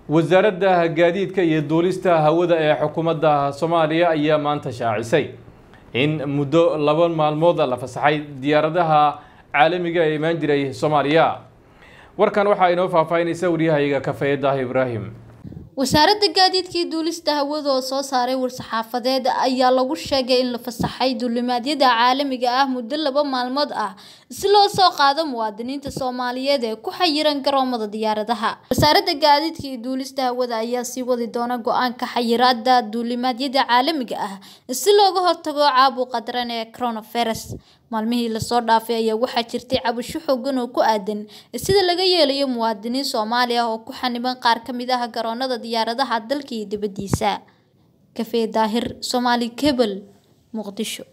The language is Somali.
wasaaradda gaadiidka iyo duulista hawada ee xukuumadda soomaaliya ayaa maanta shaacisay in muddo laba maalmood la fasaxay diyaaradaha caalamiga ee imaan jiray soomaaliya warkan waxaa inoo faahfaahinaysa waryahayaga kafeedah ibraahim wasaaradda gaadiidka iyo duulista hawada oo soo saaray war-saxaafadeed ayaa lagu sheegay in la fasaxay duulimaadyada caalamiga ah muddo laba maalmood ah si loo soo qaado muwaadiniinta soomaaliyeed ee ku xayiran garoomada diyaaradaha wasaaradda gaadiidka iyo duulista hawada ayaa sii wadi doona go-aanka xayiraada duulimaadyada caalamiga ah si looga hortago caabuqa daran ee coronavirus maalmihii lasoo dhaafay ayaa waxaa jirtay cabasho xoogan oo ku aadan sida laga yeelayo muwaadiniin soomaali ah oo ku xaniban qaar ka mid ah garoonada diyaaradaha dalka iyo dibaddiisa kafee daahir soomaali kebel muqdisho